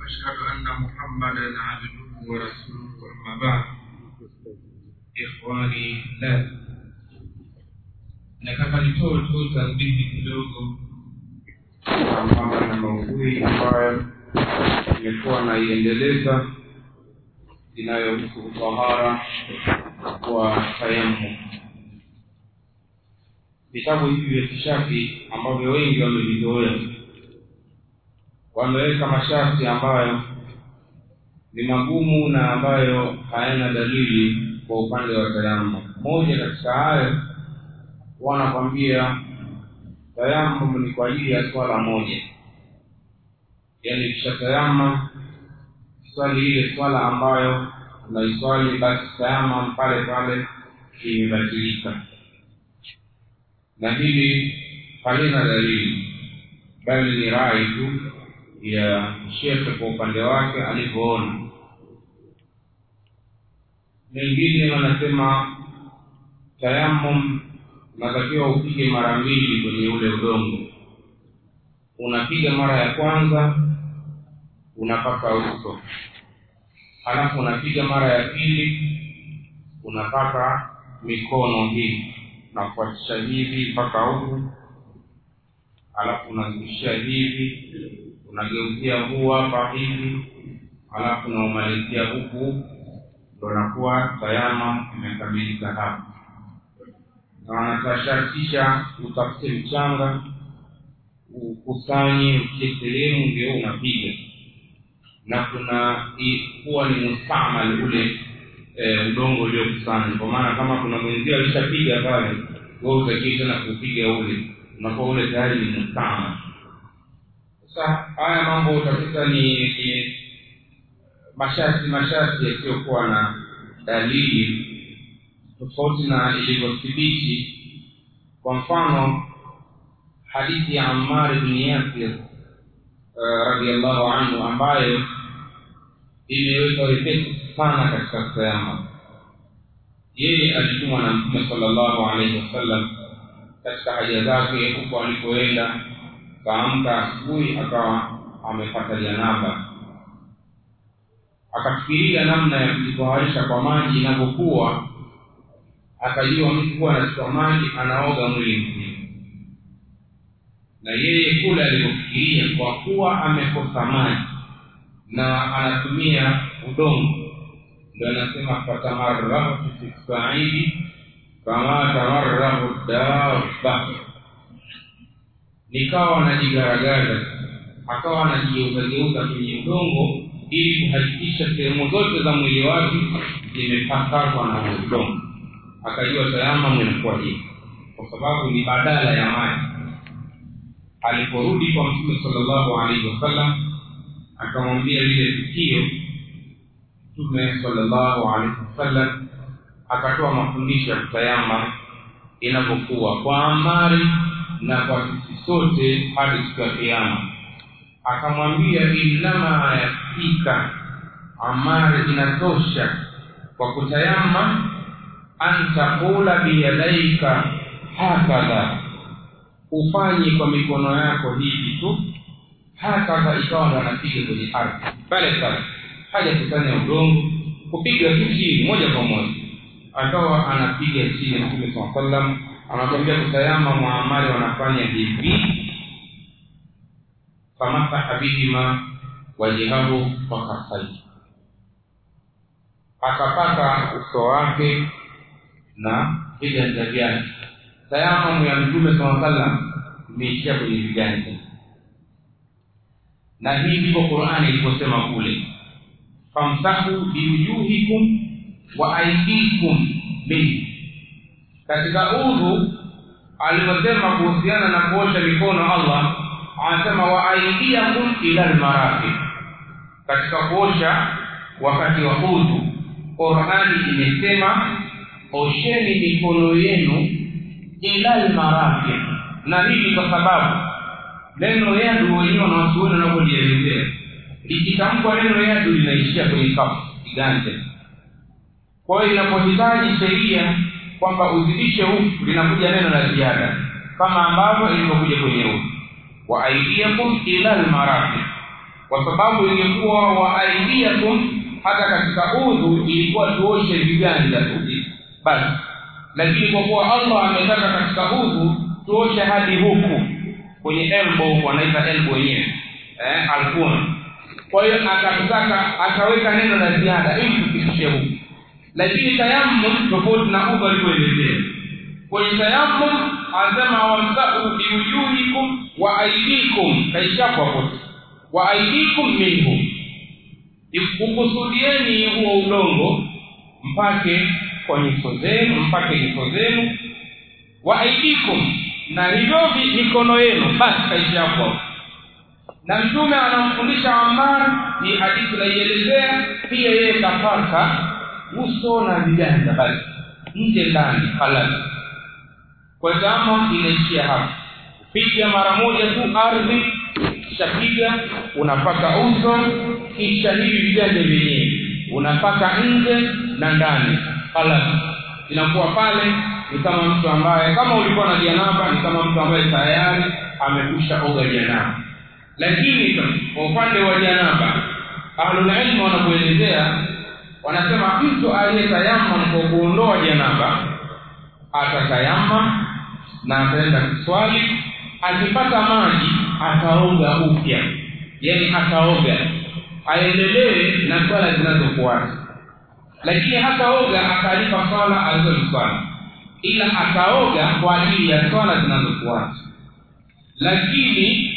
واشهد ان محمدا عبده ورسوله اما بعد ikhwani la nataka nitoe tu tanbihi kidogo sambamba na maudhui ambayo imekuwa naiendeleza inayohusu utahara wa tayammum vitabu hivi vya kishafi ambavyo wengi wamevizoea wameweka masharti ambayo ni magumu na ambayo hayana dalili kwa upande wa tayammum moja katika hayo wanakwambia tayammum ni kwa ajili ya swala moja yaani kisha tayamma swali ile swala ambayo unaiswali basi tayamam pale pale imebatilika na hili halina dalili bali ni rai tu ya shekhe kwa upande wake alivyoona wengine wanasema tayamum unatakiwa upige mara mbili kwenye ule udongo unapiga mara ya kwanza unapaka uso halafu unapiga mara ya pili unapaka mikono hii unafuatisha hivi mpaka huku halafu unazidishia hivi unageuzia huu hapa hivi halafu unaumalizia huku ndo nakuwa tayama imekamilika hapa na wanatashartisha utafute mchanga ukusanye ukie sehemu ndio unapiga na kuna kuwa ni mustamal ule e, udongo uliokusanya kwa maana kama kuna mwenzio alishapiga pale we utakii tena kupiga ule unakuwa ule tayari ni mustamal sasa haya mambo utakuta ni, ni masharti masharti yasiyokuwa na dalili tofauti na ilivyothibiti kwa mfano hadithi ya ammar bni yasir uh, radiallahu anhu ambayo imeweka wepesi sana katika sayama yeye alitumwa na mtume sala llahu alaihi wasallam katika haja zake huko alipoenda kaamka asubuhi akawa amepata janaba akafikiria namna ya kujitoharisha kwa maji inavyokuwa akajua mtu kuwa anachukua maji anaoga mwili mzima na yeye kule alivyofikiria kwa kuwa amekosa maji na anatumia udongo ndo anasema fatamarrahtu fi saidi kama tamarrahu dabba nikawa anajigaragaza akawa anajigeuzageuza kwenye udongo ili kuhakikisha sehemu zote za mwili wake zimepakazwa na udongo akajua tayama inakuwa hivi kwa sababu ni badala ya maji aliporudi kwa mtume salllahu alaihi wasallam akamwambia lile tukio mtume salllahu alaihi wasallam akatoa mafundisho ya kutayama inavyokuwa kwa amari na kwa sisi sote hadi siku ya kiama akamwambia innama yakfika amari inatosha kwa kutayama an taqula biyadaika hakadha ufanye kwa mikono yako hivi tu hakadha ikawa ndo anapiga kwenye ardhi pale pale haja kusanya udongo kupiga tu chini moja kwa moja akawa anapiga chini mtume saa sallam anakwambia kutayama muamali wanafanya hivi famasaha bihima wajihahu fakafai akapaka uso wake na viganja vyake tayamamu ya mtume saa salam imeishia kwenye viganja na hii ndivyo qurani ilivyosema kule famsahu biwujuhikum wa aidikum minhu katika udhu alivyosema kuhusiana na kuosha mikono allah anasema wa aidiakum ila lmarafiq katika kuosha wakati wa udhu qurani imesema osheni mikono yenu ila lmarafiq na hii ni kwa sababu neno yadu wenyewe wanawachuoni wanavyolielezea likitamkwa neno yadu linaishia kwenye kafu kiganja kwa hiyo inapohitaji sheria kwamba uzidishe huku linakuja neno la ziada kama ambavyo ilivyokuja kwenye huku wa aidiakum ila lmarafiq kwa sababu ingekuwa waaidiakum hata katika udhu ilikuwa tuoshe viganja tu basi lakini kwa kuwa allah ametaka katika udhu tuoshe hadi huku kwenye elbow wanaita elbow wenyewe eh, alkuna kwa hiyo akataka akaweka neno la ziada ili tufikishe huku lakini tayammum tofauti na udhu alivyoelezea kwenye tayammum anasema wamsahu biwujuhikum wa aidikum kaishakwa kote wa aidikum minhu ukusudieni huo udongo mpake kwa nyuso zenu mpake nyuso zenu wa aidikum na hivyo mikono yenu basi kaishakwa na mtume anamfundisha Ammar ni hadithi naielezea pia yeye kapaka uso na viganja basi nje ndani halali kwa tamo inaishia hapo piga mara moja tu ardhi kisha piga unapaka uso kisha hivi viganja vyenyewe unapaka nje na ndani halali inakuwa pale ni kama mtu ambaye kama ulikuwa na janaba ni kama mtu ambaye tayari amekwisha oga janaba lakini kwa upande wa janaba ahlulilmu wanapoelezea wanasema mtu aliyetayamam kwa kuondoa janaba atatayamam na ataenda kuswali akipata maji ataoga upya yani ataoga aendelee na swala zinazofuata lakini hataoga akalipa swala alizoziswali ila ataoga kwa ajili ya swala zinazofuata lakini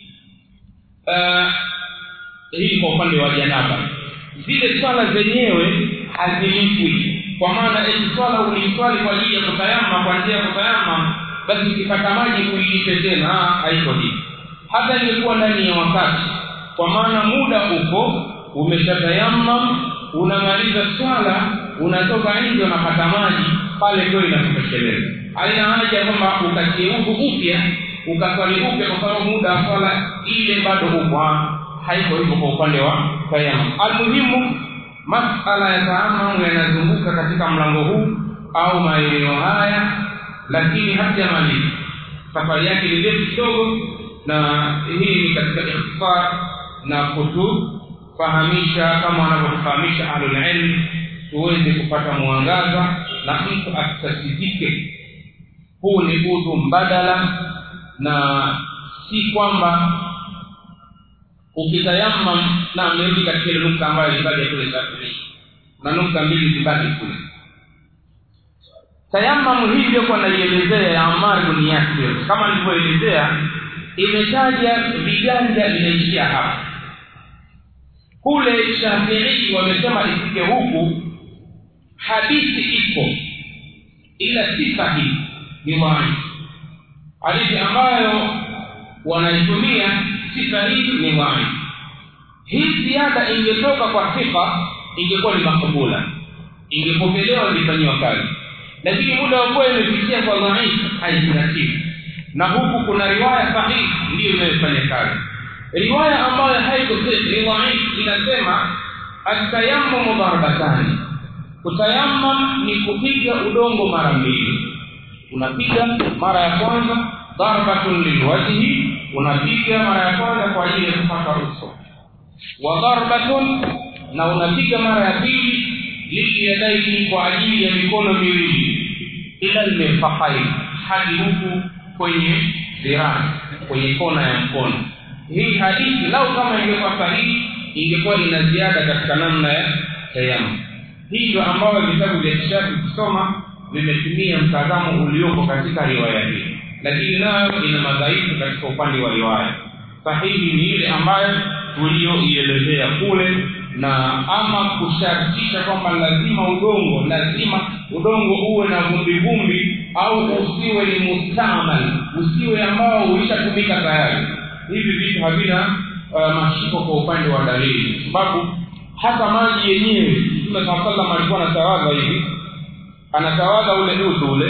uh, hii kwa upande wa janaba zile swala zenyewe hazilipwi kwa maana eti swala uliiswali kwa ajili ya kutayama kwa njia ya kutayama basi ukipata maji kuilipe tena haiko hivi hata ingekuwa ndani ya wakati kwa maana muda uko umeshatayamam unamaliza swala unatoka nje unapata maji pale ndio inakutosheleza haina haja kwamba ukatie udhu upya ukaswali upya kwa sababu muda wa swala ile bado uko haiko hivyo kwa upande wa tayamam almuhimu masala ya taamamu yanazunguka katika mlango huu au maeneo haya lakini hajamaliza safari yake ni ndefu kidogo na hii ni katika ikhtisar na kutufahamisha kama wanavyotufahamisha ahlulilmi tuweze kupata mwangaza na mtu asitatizike huu ni udhu mbadala na si kwamba ukitayamam na amerudi katika ile nukta ambayo ilibaki kule Shafii na nukta mbili zibaki kule tayamamu hii iliyokuwa naielezea ya Ammar bin Yasir kama nilivyoelezea imetaja viganja vinaishia hapa kule Shafii wamesema ifike huku hadithi ipo ila si sahihi ni wazi hadithi ambayo wanaitumia si sahihi ni wazi hii ziada ingetoka kwa sifa ingekuwa ni makubula ingepokelewa ilifanyiwa kazi lakini muda wa kuwa imefikia kwa dhaifu haizingatiwi na huku kuna riwaya sahihi ndiyo inayofanya kazi riwaya ambayo haiko ni dhaifu inasema atayamumu darbatani kutayamam ni kupiga udongo mara mbili unapiga mara ya kwanza darbatun lilwajhi unapiga mara ya kwanza kwa ajili ya kupaka uso wa darbatun na unapiga mara ya pili liliyadaini kwa ajili ya mikono miwili ila limefahai hadi huku kwenye dhiraa kwenye kona ya mkono hii hadithi lau kama ingekuwa sahihi ingekuwa ina ziada katika namna ya tayamu hii ndio ambayo vitabu vya kishafi kusoma vimetumia mtazamo ulioko katika riwaya hii lakini nayo ina madhaifu katika upande wa riwaya sahihi ni ile ambayo tuliyoielezea kule na ama kushartisha kwamba lazima udongo lazima udongo uwe na vumbi vumbi au usiwe ni mustamal usiwe ambao ulishatumika tayari hivi vitu havina uh, mashiko kwa upande wa dalili sababu hata maji yenyewe mtume saa salam alikuwa anatawadha hivi anatawadha ule utu ule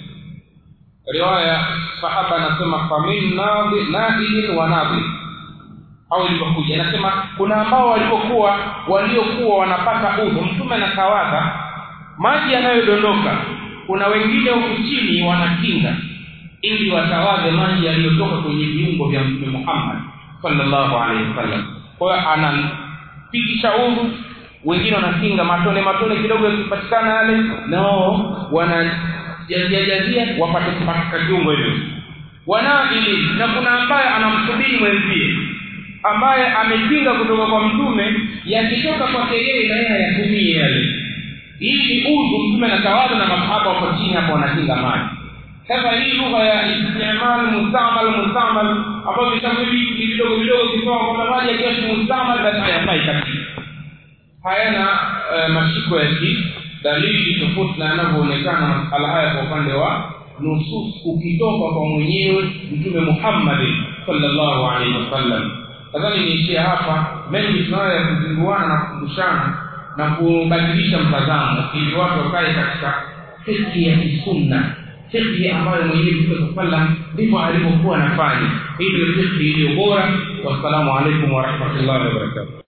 riwaya sahaba anasema famin nadilin wa nadil au ilivyokuja anasema kuna ambao walipokuwa waliokuwa wanapata udhu mtume anatawadha maji yanayodondoka kuna wengine huku chini wanakinga ili watawadhe maji yaliyotoka kwenye viungo vya mtume muhammad sallallahu alaihi wasallam kwa hiyo anapigisha udhu wengine wanakinga matone matone kidogo yakipatikana yale nao wanajazia wapate katika kiungo hivyo wanaili na kuna ambaye anamsubiri mwenzie ambaye amekinga kutoka kwa mtume yakitoka kwake yeye na yeye hayatumie yale hii ni udhu mtume anatawadha na masahaba wako chini hapo wanakinga maji sasa hii lugha ya istimal mustamal mustamal ambayo vitabu hivi ni vidogo vidogo kisoma kwamba maji yakiwa si mustamal basi hayafai kabisa hayana uh, mashiko ya kidalili tofauti na yanavyoonekana masala haya kwa upande wa nusus ukitoka kwa mwenyewe mtume muhammadin sallallahu alaihi wasallam nadhani niishie hapa mengi tunayo ya kuzinguana na kukumbushana na kubadilisha mtazamo ili watu wakae katika fikhi ya kisunna fikhi ambayo mwenyewe mtume saa sallam ndivyo alivyokuwa anafanya hii ndio fikhi iliyo bora wassalamu alaikum warahmatullahi wabarakatuh